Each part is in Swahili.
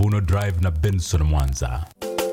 Mavuno Drive na Benson Mwanza.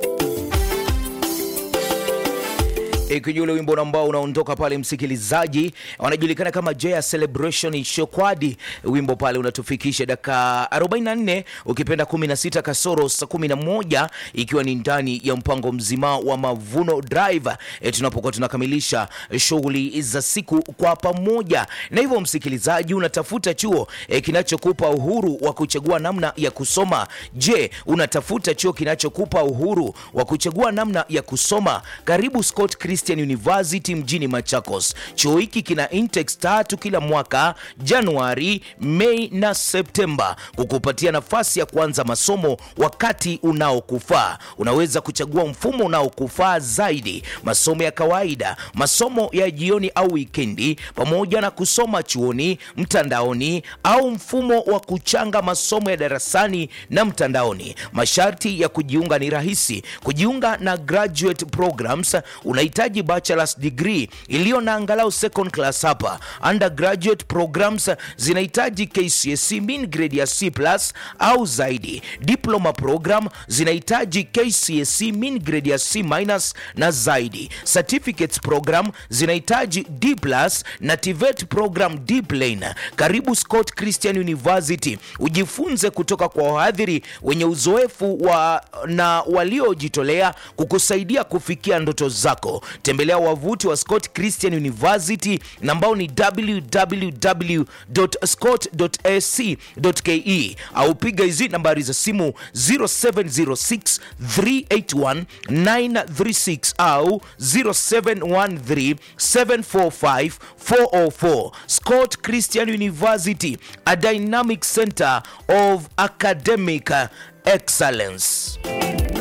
ikijua ule wimbo ambao unaondoka pale, msikilizaji, wanajulikana kama Joya Celebration Shokwadi. Wimbo pale unatufikisha dakika 44 ukipenda 16 kasoro saa 11, ikiwa ni ndani ya mpango mzima wa Mavuno Drive e, tunapokuwa tunakamilisha shughuli za siku kwa pamoja. Na hivyo msikilizaji, unatafuta chuo e, kinachokupa uhuru wa kuchagua namna ya kusoma. Je, unatafuta chuo kinachokupa uhuru wa kuchagua namna ya kusoma? Karibu Scott Christian University mjini Machakos. Chuo hiki kina intakes tatu kila mwaka, Januari, Mei na Septemba, kukupatia nafasi ya kuanza masomo wakati unaokufaa. Unaweza kuchagua mfumo unaokufaa zaidi, masomo ya kawaida, masomo ya jioni au wikendi, pamoja na kusoma chuoni, mtandaoni au mfumo wa kuchanga masomo ya darasani na mtandaoni. Masharti ya kujiunga ni rahisi. Kujiunga na graduate programs unahitaji bachelor's degree iliyo na angalau second class hapa. Undergraduate programs zinahitaji KCSE mean grade ya C plus au zaidi. Diploma program zinahitaji KCSE mean grade ya C minus na zaidi. Certificates program zinahitaji D plus na TVET program D plain. Karibu Scott Christian University ujifunze kutoka kwa wahadhiri wenye uzoefu wa na waliojitolea kukusaidia kufikia ndoto zako. Tembelea wavuti wa Scott Christian University na ambao ni www.scott.ac.ke au piga hizi nambari za simu 0706 381 936 au 0713 745 404. Scott Christian University, a dynamic center of academic excellence.